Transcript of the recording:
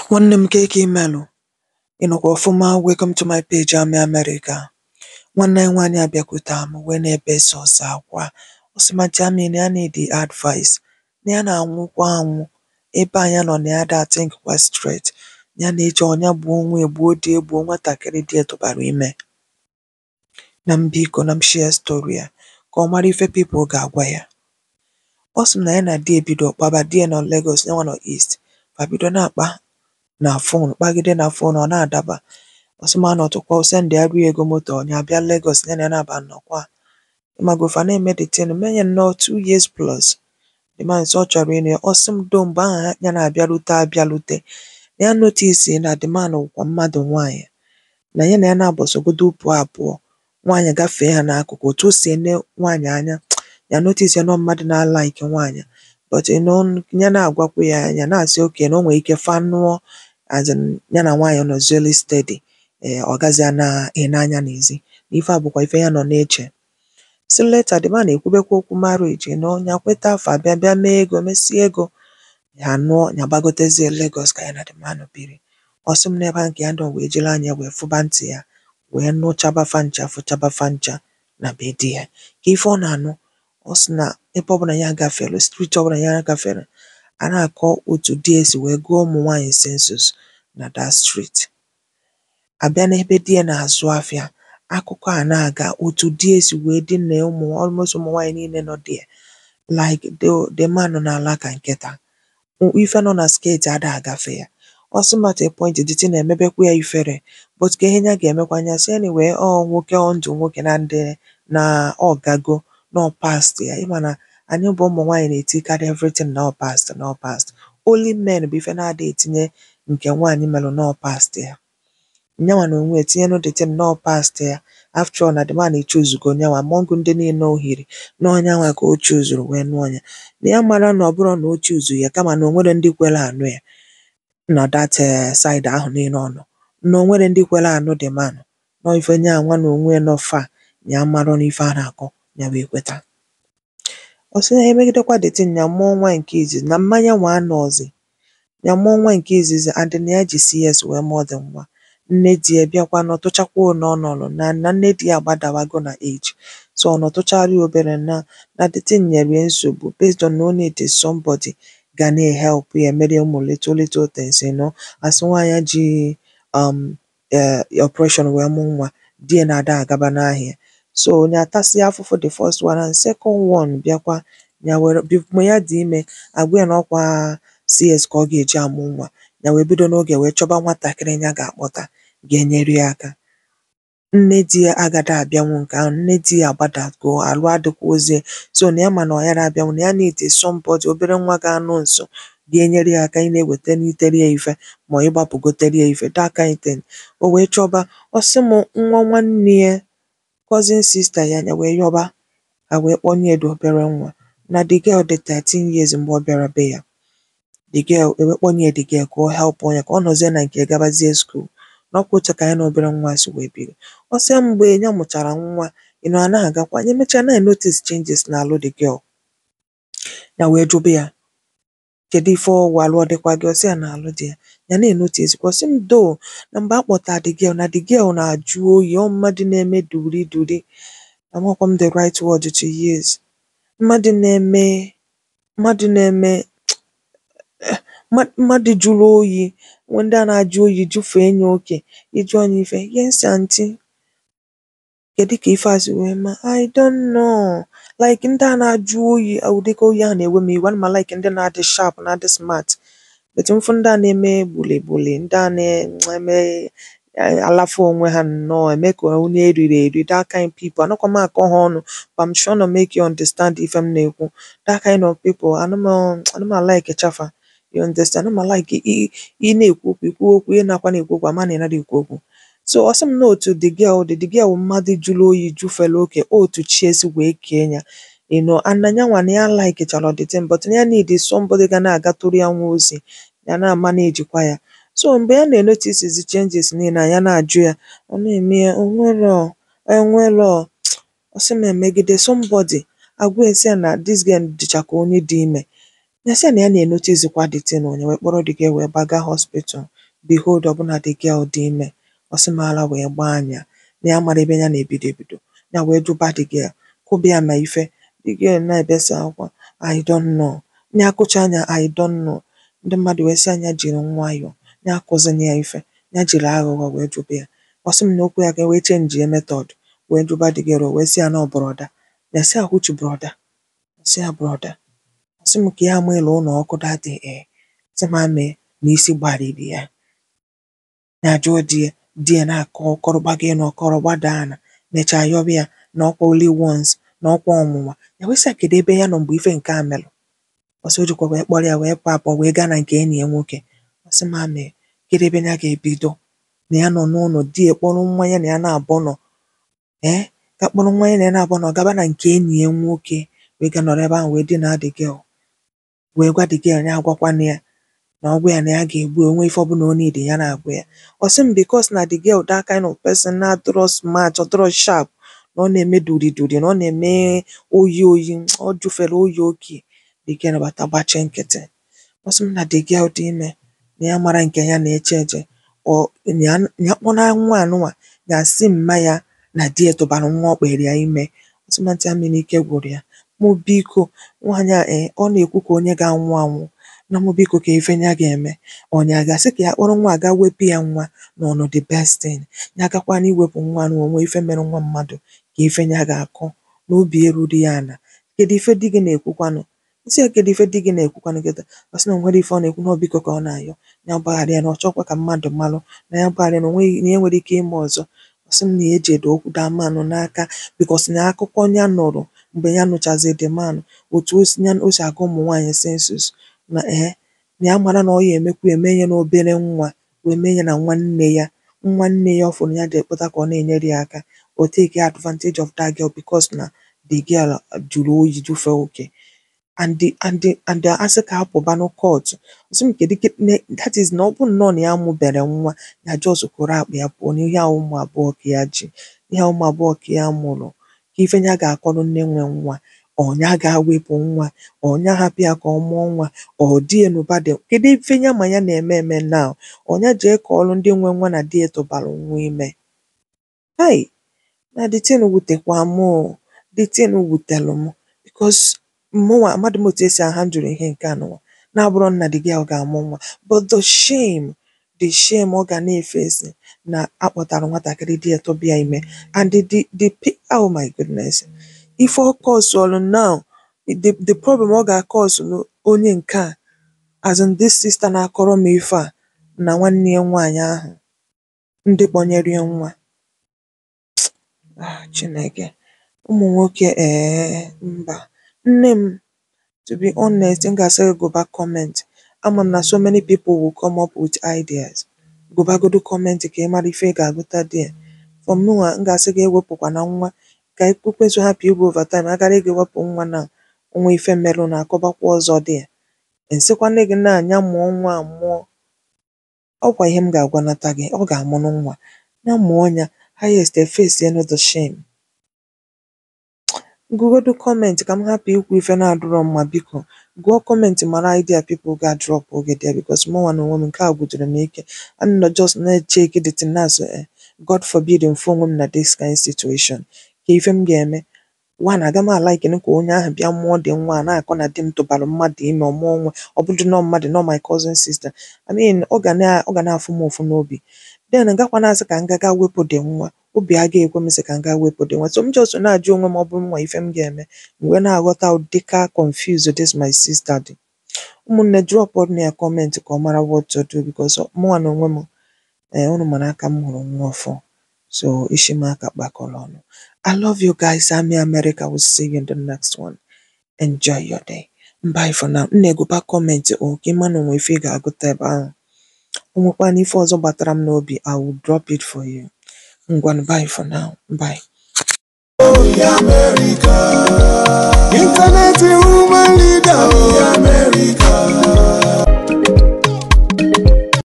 Nwanne m kee ka ị melụ? Ị nọkwa ọfụma? Welcome to my page, I'm America. Nwanne anyị nwaanyị abịakwute m wee na-ebe sọsọ akwa. Ọ sị ma Jami na ya need advice, na ya na-anwụkwa anwụ. Ebe a ya nọ na ya da think kwa straight. Ya na-eche ọ ya gbuo onwe ya, gbuo di ya, gbuo nwatakịrị di ya tụbara ime. Na m biko na m share story ya ka ọ mara ife people ga-agwa ya. Ọ sị m na ya na di ya ebido kpaba, di ya nọ Lagos, yanwa nọ East. Fa bido na-akpa na phone, kpagide na phone ọ na-adaba. Ọ sị m anọtụkwa, o sendịarụ ya ego moto, ọ ya abịa Lagos, ya na ya na-aba nnọkwa. Ịmago fa na-eme the thing, mee nnọọ two years plus. The man sị ọ chọrọ ịnụ ya. Ọ sị m though mgbe ahụ ya na-abịarute abịarute, na ya notice na the man wụkwa mmadụ nwaanyị. Na ya na ya na-abọ sogodo pụọ apụọ, nwaanyị gafee ha n'akụkụ, otu o si ene nwaanyị anya, ya notice na ọ mmadụ na-alike nwaanyị. But you know, ya na-agwakwa ya, ya na-asị okay na o nwere ike fa nụọ as in ya na nwaanyị nọzieli steady. Ee, ọ gaghịzị na-ene anya n'ezi. Na ife a bụkwa ife ya nọ na-eche. So later the man ekwubekwa okwu marriage, you know, ya kweta fa bịa bịa mee ego, mesie ego, ya nụọ, ya gbagotezie Lagos ka ya na the man biri. Ọ sị m n'ebe ahụ ka ya nọ wee jiri anya wee fụba ntị ya, wee nụchaba fa ncha, fụchaba fa ncha na be di ya. Ka ife ọ na-anụ, ọ sị na ebe ọbụla ya gafere, street ọbụla ya gafere, a na-akọ otu di ya si wee gụọ ụmụ nwaanyị census na that street. Abịa n'ebe di ya na-azụ afịa, akụkọ a na-aga otu di ya si wee dina ụmụ almost ụmụ nwaanyị niile nọ there. Like the the man nọ n'ala ka nkịta. Ife nọ na skirt ada agafe ya. Ọ sị m at a point the thing na-emebekwa ya ifere, but ka ihe ya ga-emekwa ya sị anyway ọ nwoke ọ ndụ nwoke na ndị na ọ gago, na ọ past ya. Ị ma na anyị bụ ụmụ nwaanyị na-etikarị everything na ọ past na ọ past. Only men bụ ife na-ada etinye nke nwaanyị melụ na ọ past ya. Nyanwa n'onwe ya etinyenu the thing na ọ past ya. After all na the man choose-go nyanwa among ndị niile o hiri, na ọ nyanwa ka o choose-ru wee nụọ ya. Na ya mara na ọ bụrọ na o choose ya kama na o nwero ndị kwere anụ ya na that um side ahụ niile ọ nọ. Na o nwero ndị kwere anụ the man. Nọ ife nyanwa n'onwe ya nọ far, ya amarọ n'ife a na-akọ, ya wee kweta. Ọ sị ya emegidekwa the thing, ya mụọ nwa nke izizi, na mmanya nwa anọghịzị. Ya mụọ nwa nke izizi and na ya ji CS wee mụọ the nwa. Nne di ya bịakwa nọtụchakwa one ọ nọrọ na na nne di ya agbadawago na age. So ọ nọtụchara ya obere na na the thing nyere ya nsogbu based on na o need somebody ga na-ehelp ya emere ya ụmụ little little things you know. As nwaanyị ji um um operation wee mụ nwa, di ya na-ada agaba n'ahịa. So ya tasịa afụfụ the first one and second one bịakwa, ya were mgbe ya dị ime, a gwa ya na ọkwa CS ka ọ ga-eji amụ nwa. Ya wee bido n'oge wee chọba nwatakịrị ya ga-akpọta ga-enyere ya aka. Nne di ya agada abịanwu nke ahụ, nne di ya agbadago, arụ adịkwuzi. So na ya ma na ọ yara abịanwu, na ya need somebody obere nwa ga-anọ nso ga-enyere ya aka ị na-ewetenitere ya ife ma ọ ịgbapụgotere ya ife that kind thing. O wee chọba, ọ sị m nwa nwanne ya cousin sister ya, ya wee yọba, ha wee kpọnye the obere nwa. Na the girl dị thirteen years mgbe ọ bịara be ya. The girl, e wee kpọnye the girl ka ọ help ya, ka ọ nọzie na nke ya gabazie school. Na ọkwa otu ka ya na obere nwa si wee biri. Ọ sị ya mgbe ya mụchara nwa, you know, a na-agakwa, ya emechaa na-enotice changes n'arụ the girl. Ya wee jụba ya, kedu ife ọ wụ arụ ọ dịkwa gị? Ọ sị ya na arụ dị ya. Ya na-enotice kwa, ọ sị m though na mgbe a kpọta the girl, na the girl na-ajụ oyi, ọ mmadụ na-eme duri duri. Amakwọ m the right word to use. Mmadụ na-eme mmadụ na-eme mma mmadụ jụrụ oyi, nwee ndị a na-ajụ oyi jụfee ya oke. Ị jụọ ya ife, yes aunty. Kedu ka ife a si wee mee? I don't know. Like ndị a na-ajụ oyi, ụdịka oyi ahụ na-ewe m iwe. Ana m like ndị na-adị sharp, na-adị smart. But mfụ ndị a na-eme gbuli gbuli, ndị a na-eme alafa onwe ha nnọọ, eme ka onye eriri eri, that kind people. Anọkwa m akọ ha ọnụ, but I'm trying to make you understand ife m na-ekwu. That kind of people, ana m ana m like chafa. You understand? Ana m like ị ị na-ekwu okwu, i kwuo okwu, ị nakwa na-ekwu okwu, ama na ị narọ ekwu okwu. So ọ sị m na otu the girl dị, the girl wụ mmadụ jụrụ oyi jụfere oke, otu chi esi wee kee ya. You know, and na yanwa na ya likechara the thing, but na ya need somebody ga na-agatụrụ ya nwa ozi, ya na-amanage kwa ya. So mgbe ya na-enotice changes niile a, ya na-ajụ ya, ọ na-eme ya, o nwero, o nwero. Ọ sị m emegide somebody, agwa ya sị ya na this girl dịcha ka onye dị ime. Ya sị ya na ya na-enotice kwa the thing o, ya wee kpọrọ the girl wee gbaga hospital. behold ọbụna the girl dị ime ọ sị m ala wee gbaa anya na ya mara ebe ya na-ebido ebido ya wee jụba the girl kụba ya ma ife the girl na-ebesa akwa I don't know ya akụcha anya I don't know ndị mmadụ wee sị ya ya jiri nwayọọ ya akụzina ya ife ya jiri aghụghọ wee jụba ya ọ sị m na okwu ya ka e wee chenjie method wee jụba the girl o wee sị ya na ọ brọda ya sị ya which brọda ọ sị ya brọda ọ sị m ka ya ama ịlụ ụlọ ọkụ that day ee sị m amee na isi gbariri ya ya jụọ di ya di ya na-akọ ọkọrọ gbago elu ọkọrọ gbada ana mechaa yọba ya na ọkwa only once na ọkwa ọnwụnwa ya wee sị ya kedu ebe ya nọ mgbe ife nke a melụ ọ sị o jikwa wee kpọrọ ya wee pụ apụ wee gaa na nke enyi ya nwoke ọ sị m amee kedu ebe ya ga-ebido na ya nọ n'ụlọ di ya kpọrọ nwa ya na ya na-abụ nọ ee ka kpọrọ nwa ya na ya na-abụ nọ gaba na nke enyi ya nwoke wee gaa nọrọ ebe ahụ wee dinaa the girl wee gwa the girl ya agwakwana ya na ọ gwa ya na ya ga-egbu ya onwe ife ọbụla ọ need ya na-agwa ya ọ sị m because na the girl that kind of person na-adịrọ smart ọ dịrọ sharp na ọ na-eme duri duri na ọ na-eme oyi oyi ọ jụfere oyi oke the girl bata gbachie nkịtị ọ sị m na the girl dị ime na ya mara nke ya na-eche eche ọ ya ya kpọna nwa anụnwa ya sị mma ya na di ya tụbara nwa ọ kpere ya ime ọ sị m aunty amị na ike gwụrụ ya mụ biko nwaanyị a ee ọ na-ekwu ka onye ga-anwụ anwụ na mụ biko ka ife ya ga-eme ọnya a ga-asị ka ya kpọrọ nwa a gaa wepụ ya nwa na ọ nọ the best thing ya gakwana iwepụ nwa na onwe ife mere nwa mmadụ ka ife ya ga-akọ na obi erughị ya ala kedu ife di gị na-ekwukwanụ m sị ya kedu ife di gị na-ekwukwanụ kịta ọ sị na o nwero ife ọ na-ekwu na ọ biko ka ọ na-ayọ ya gbaghara ya na ọ chọkwa ka mmadụ malụ na ya gbaghara ya na o nweghị na ya nwere ike ime ọzọ ọ sị m na ya ejedo okwu daa manụ n'aka because na akụkọ ya nụrụ mgbe ya nụchazi the man otu o si ya o si agụ ụmụ nwaanyị sensus na ee na ya mara na ọ ya emekwa eme ya n'obere nwa wee mee ya na nwanne ya nwanne ya ọ fụrụ ya dị ekpụta ka ọ na-enyere ya aka o take advantage of that girl because na the girl jụrụ oyi jụfee oke and the and the and the asị ka apụbanụ court ọ sị m kedu ke ne that is na ọ bụ nnọọ na ya mụbere nwa ya just kụrụ akpa ya pụọ na ihe a ụmụ abụọ ka ya ji ihe a ụmụ abụọ ka ya mụrụ ka ife ya ga-akọrọ nne nwe nwa ọnya ga-ewepụ nwa ọnya hapụ ya ka ọ mụọ nwa ọ di ya n'ụba dị kedu ife ya ma ya na-eme eme now ọnya jee kọọlụ ndị nwe nwa na di ya tụbara nwa ime hai na the thing wutekwa m o the thing wutelụ m because mụnwa amadị m otu esi ahandụl ihe nke a nụnwa na-abụrọ na the girl ga-amụ nwa but the shame the shame ọ ga na-efesi na akpọtara nwatakịrị di ya tụba ya ime and the the the pi- oh my goodness ife ọ kọsụlụ now the the problem ọ ga-akọsụlụ onye nke a as in this sister na-akọrọ m ife a na nwanne ya nwaanyị ahụ ndị kpọnyere ya nwa ah Chineke ụmụ nwoke ee mba nne m to be honest m ga-asị gị gụba comment ama m na so many people will come up with ideas gụbagodu comment ka ị mara ife ị ga-agụta there for mụnwa m ga-asị gị ewepụkwana nwa ka ekwensu hapụ igwu overtime agara gị wepụ nwa na nwa ife merụ na akọbakwa ọzọ dị ya nsịkwana gị na anya mụọ nwa a mụọ ọkwa ihe m ga-agwanata gị ọ ga-amụrụ nwa ya mụọ ya highest efesienụ the shame gụgodu comment ka m hapụ ikwu ife na-adịrọ mma biko gụọ comment mara idea people ga drop oge there because mụnwa na onwe m nke a gwụdoro m ike ana nọ just na-echeki the thing na-asị eh, God forbid mfu onwe m na this kind situation ka ife m ga-eme one aga m alaikini ka onye ahụ bịa mụọ dị nwa a na-akọ na di m tụbara mmadụ ime ọ mụọ nwa ọ bụdị nọ mmadụ nọ my cousin sister I mean ọ ga na ọ ga na-afụ m ụfụ n'obi then gakwa na-asị ka m ga ga wepụ dị nwa obi agaghị ekwe m sị ka m ga wepụ dị nwa so m just na-ajụ onwe m ọ bụrụ nwa ife m ga-eme m wee na-aghọta ụdịka confused this my sister dị ụmụnne drop na ya comment ka ọ mara what to do because mụnwa na onwe m ee unu mara aka m hụrụ nwa ọfụ so ishi m aka kpakọrọ ọnụ I love you guys Ami America will see you in the next one enjoy your day bye for now m na-egụba comment o ka ịma na onwe ife ị ga-agụta ebe ahụ o nwekwana ife ọzọ gbatara m n'obi I will drop it for you ngwanụ bye for now bye Internet woman leader. America.